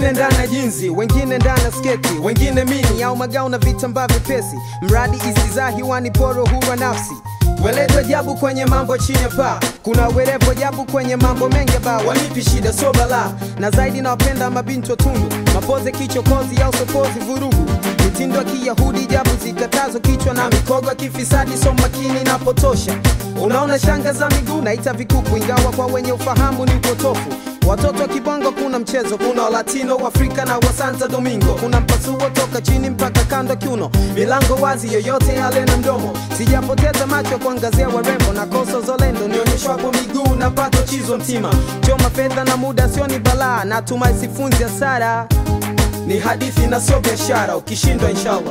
wengine ndani ya jinzi wengine ndani ya sketi wengine mini au magao na vitambaa vyepesi mradi isizaa hiwani poro hura nafsi Weleto jabu kwenye mambo chini ya paa kuna werevo jabu kwenye mambo mengi ba wanipi shida so bala na zaidi nawapenda mabinti wa tundu mapoze kichokozi au sokozi vurugu mitindo ya kiyahudi jabu zikatazo kichwa na mikogo ya kifisadi so makini napotosha unaona shanga za miguu naita vikuku ingawa kwa wenye ufahamu ni upotofu watoto wa kibongo kuna mchezo kuna walatino waafrika na wa santa domingo kuna mpasuo toka chini mpaka kando kiuno milango wazi yoyote yale na mdomo sijapoteza macho kuangazia warembo na koso zolendo nionyeshwapo miguu na pato chizo mtima choma fedha na muda sio ni balaa natumai sifunzi hasara ni hadithi na sio biashara ukishindwa inshallah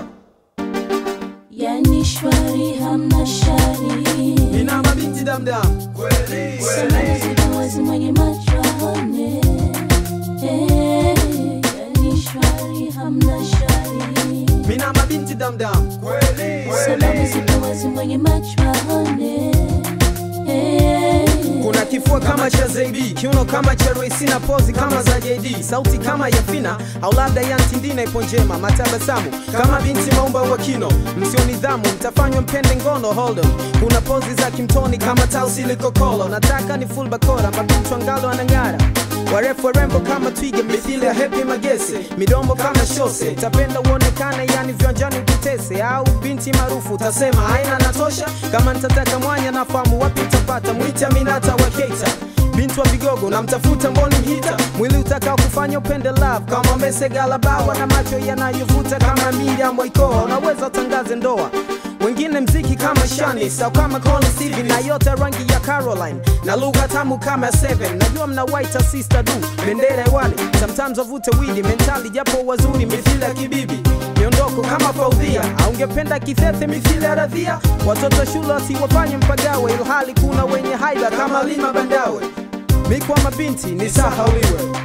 yani shwari hamna shari ina mabinti damdam kweli Salamu zipo wazi mwenye macho aone Eh, yani shwari hamna shari mina mabinti damdam kweli Salamu zipo wazi mwenye macho aone Eh, kuna kifua kama cha zaidi kiuno kama cha Royce na pozi kama za JD sauti kama ya Fina au labda ya Ntindina ipo njema matabasamu kama binti maumba wa kino msio nidhamu mtafanywa mpende ngono hold on kuna pozi za kimtoni kama tausi likokolo nataka ni full bakora mabinti wangalo anang'ara warefu warembo kama twiga mithili ya hepi magese midombo kama shose tapenda uonekane yani viwanjani ututese au binti maarufu utasema haina natosha kama nitataka mwanya nafahamu wapi utapata mwita minata wa keita binti wa vigogo namtafuta mboni mhita mwili utakao kufanya upende love kama mesegalabawa na macho yanayovuta kama Miriam Waikoa unaweza utangaze ndoa wengine mziki kama shani sau kama Connie Stevie na yote rangi ya Caroline na lugha tamu kama Seven najua mna white sister du bendera hewani sometimes wavute widi mentali japo wazuri mithili ya kibibi miondoko kama faudhia aungependa kithethe mithili ya radhia watoto shule wasiwafanye mpagawe ilhali kuna wenye haiba kama lima bandawe mikwa mabinti ni sahauliwe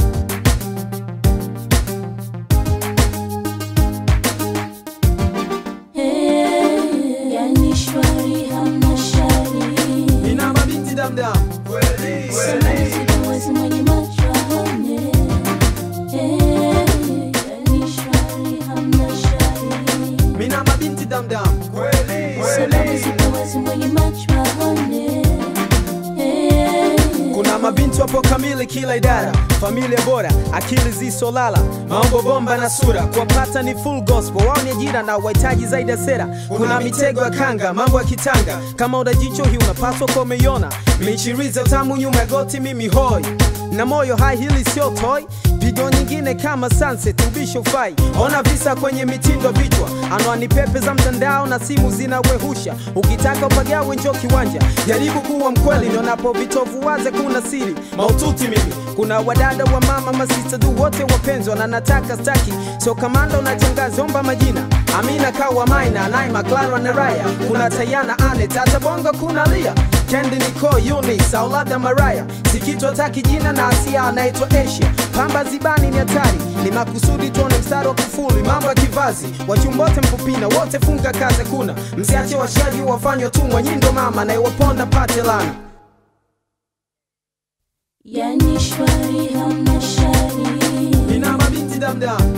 eh, yani shwari hamna shari ina mabinti damdam kweli Salamu zipo wazi mwenye macho aone Eh, yani shwari hamna shari mina mabinti damdam kweli Salamu zipo wazi mwenye macho aone Eh, kuna mabinti wapo kamili kila idara familia bora akili zisolala mambo bomba na sura kuwapata ni full gospel wao ni ajira na wahitaji zaidi ya sera kuna mitego ya kanga mambo ya kitanga kama udajicho hii unapaswa kuwa umeiona michiriza tamu nyuma ya goti mimi hoi na moyo hai hili sio toy video nyingine kama sunset ubisho fai ona visa kwenye mitindo vichwa anwani pepe za mtandao na simu zinawehusha ukitaka upagawe njo kiwanja jaribu kuwa mkweli nionapo vitovu waze kuna siri maututi mimi kuna wadada wa mama masista du wote wapenzwa na nataka staki so kamanda unachangaza omba majina amina kawa maina naima clara na raya kuna tayana ane tata bongo kuna lia kendi niko unis au labda maraya sikitwa taki jina na asia anaitwa asia pamba zibani ni hatari ni makusudi tuone mstari wa kufuli mambo ya kivazi wachumbote mpupina wote funga kaze kuna msiache washaji wafanywa tumwa nyindo mama na iwaponda pate lana yani shwari hamna shari ina mabinti damdam